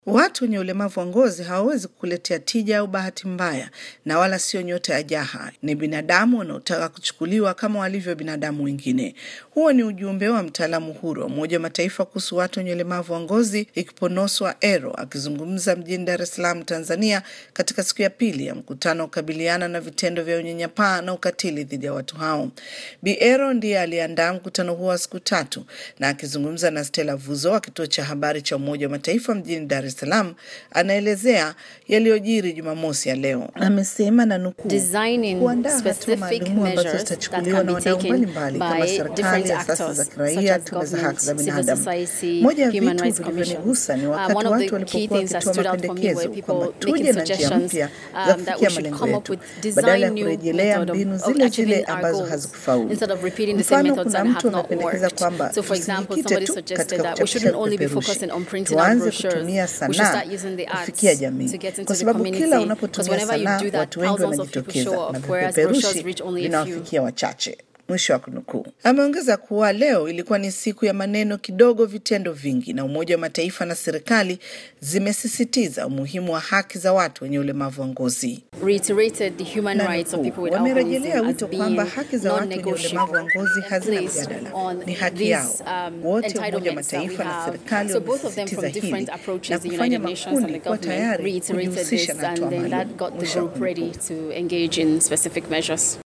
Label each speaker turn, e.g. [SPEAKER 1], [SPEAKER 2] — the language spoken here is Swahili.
[SPEAKER 1] Watu wenye ulemavu wa ngozi hawawezi kukuletea tija au bahati mbaya, na wala sio nyota ya jaha. Ni binadamu wanaotaka kuchukuliwa kama walivyo binadamu wengine. Huo ni ujumbe wa mtaalamu huru wa Umoja wa Mataifa kuhusu watu wenye ulemavu wa ngozi, Ikiponoswa Ero, akizungumza mjini Dar es Salaam, Tanzania, katika siku ya pili ya mkutano wa kukabiliana na vitendo vya unyanyapaa na ukatili dhidi ya watu hao. Bi Ero ndiye aliandaa mkutano huo wa siku tatu, na akizungumza na Stella Vuzo wa kituo cha habari cha Umoja wa Mataifa mjini Dar es Salaam anaelezea yaliyojiri Jumamosi ya leo. Amesema na nukuu,
[SPEAKER 2] Designing
[SPEAKER 1] kuandaa hatua
[SPEAKER 2] specific
[SPEAKER 1] maalumu ambazo
[SPEAKER 2] measures that
[SPEAKER 1] zitachukuliwa
[SPEAKER 2] can
[SPEAKER 1] na
[SPEAKER 2] be
[SPEAKER 1] wadau
[SPEAKER 2] taken
[SPEAKER 1] mbalimbali kama
[SPEAKER 2] by
[SPEAKER 1] serikali,
[SPEAKER 2] different
[SPEAKER 1] asasi za
[SPEAKER 2] actors such
[SPEAKER 1] kiraia,
[SPEAKER 2] as
[SPEAKER 1] tume za
[SPEAKER 2] government,
[SPEAKER 1] haki za
[SPEAKER 2] civil
[SPEAKER 1] binadamu.
[SPEAKER 2] society,
[SPEAKER 1] Moja ya
[SPEAKER 2] human
[SPEAKER 1] vitu
[SPEAKER 2] rights commissions.
[SPEAKER 1] vilivyonigusa ni
[SPEAKER 2] Uh,
[SPEAKER 1] wakati
[SPEAKER 2] one of
[SPEAKER 1] watu
[SPEAKER 2] the key
[SPEAKER 1] walipokuwa
[SPEAKER 2] things that
[SPEAKER 1] wakitoa
[SPEAKER 2] stood out for me were
[SPEAKER 1] mapendekezo kwamba
[SPEAKER 2] people
[SPEAKER 1] tuje
[SPEAKER 2] making
[SPEAKER 1] na njia
[SPEAKER 2] suggestions
[SPEAKER 1] mpya
[SPEAKER 2] um,
[SPEAKER 1] za
[SPEAKER 2] that we
[SPEAKER 1] kufikia
[SPEAKER 2] should
[SPEAKER 1] malengo
[SPEAKER 2] come up
[SPEAKER 1] yetu
[SPEAKER 2] with
[SPEAKER 1] badala ya
[SPEAKER 2] design new
[SPEAKER 1] kurejelea
[SPEAKER 2] method of,
[SPEAKER 1] mbinu
[SPEAKER 2] of
[SPEAKER 1] zile
[SPEAKER 2] achieving
[SPEAKER 1] zile
[SPEAKER 2] our
[SPEAKER 1] ambazo
[SPEAKER 2] goals
[SPEAKER 1] hazikufaulu.
[SPEAKER 2] instead of repeating the same
[SPEAKER 1] Mfano,
[SPEAKER 2] methods
[SPEAKER 1] kuna
[SPEAKER 2] that
[SPEAKER 1] mtu
[SPEAKER 2] have not
[SPEAKER 1] anapendekeza
[SPEAKER 2] worked.
[SPEAKER 1] kwamba
[SPEAKER 2] So for example,
[SPEAKER 1] tusijikite
[SPEAKER 2] somebody
[SPEAKER 1] tu
[SPEAKER 2] suggested
[SPEAKER 1] katika
[SPEAKER 2] that we
[SPEAKER 1] kuchapisha
[SPEAKER 2] shouldn't only be
[SPEAKER 1] vipeperushi,
[SPEAKER 2] focusing on printing out
[SPEAKER 1] tuanze
[SPEAKER 2] brochures.
[SPEAKER 1] kutumia
[SPEAKER 2] We should
[SPEAKER 1] sanaa
[SPEAKER 2] start using the arts
[SPEAKER 1] kufikia
[SPEAKER 2] to
[SPEAKER 1] jamii,
[SPEAKER 2] get into
[SPEAKER 1] kwa
[SPEAKER 2] the
[SPEAKER 1] sababu
[SPEAKER 2] community.
[SPEAKER 1] kila
[SPEAKER 2] Because
[SPEAKER 1] unapotumia
[SPEAKER 2] whenever you
[SPEAKER 1] sanaa
[SPEAKER 2] do that,
[SPEAKER 1] watu wengi
[SPEAKER 2] thousands of people show
[SPEAKER 1] wanajitokeza na
[SPEAKER 2] up, whereas brochures
[SPEAKER 1] vipeperushi
[SPEAKER 2] reach only a few.
[SPEAKER 1] vinawafikia wachache. Mwisho wa kunukuu. Ameongeza kuwa leo ilikuwa ni siku ya maneno kidogo, vitendo vingi, na Umoja wa Mataifa na serikali zimesisitiza umuhimu wa haki za watu wenye ulemavu wa ngozi.
[SPEAKER 2] reiterated the human
[SPEAKER 1] Na
[SPEAKER 2] rights of
[SPEAKER 1] nukuu,
[SPEAKER 2] people with
[SPEAKER 1] wamerejelea
[SPEAKER 2] albinism as
[SPEAKER 1] wito kwamba
[SPEAKER 2] being
[SPEAKER 1] haki za watu wenye ulemavu wa ngozi
[SPEAKER 2] non-negotiable
[SPEAKER 1] hazina
[SPEAKER 2] and placed
[SPEAKER 1] mjadala,
[SPEAKER 2] on
[SPEAKER 1] ni haki
[SPEAKER 2] these
[SPEAKER 1] yao.
[SPEAKER 2] um,
[SPEAKER 1] Wote Umoja wa
[SPEAKER 2] entitlements that we
[SPEAKER 1] Mataifa na
[SPEAKER 2] have.
[SPEAKER 1] serikali
[SPEAKER 2] So both of them
[SPEAKER 1] wamesisitiza
[SPEAKER 2] from different
[SPEAKER 1] hili
[SPEAKER 2] approaches,
[SPEAKER 1] na
[SPEAKER 2] the
[SPEAKER 1] kufanya
[SPEAKER 2] United Nations and the
[SPEAKER 1] makundi kuwa
[SPEAKER 2] government
[SPEAKER 1] tayari
[SPEAKER 2] reiterated
[SPEAKER 1] kujihusisha
[SPEAKER 2] this
[SPEAKER 1] na
[SPEAKER 2] and
[SPEAKER 1] hatua
[SPEAKER 2] then
[SPEAKER 1] maalum.
[SPEAKER 2] that got the
[SPEAKER 1] Mwisho wa
[SPEAKER 2] group ready
[SPEAKER 1] kunukuu.
[SPEAKER 2] to engage in specific measures.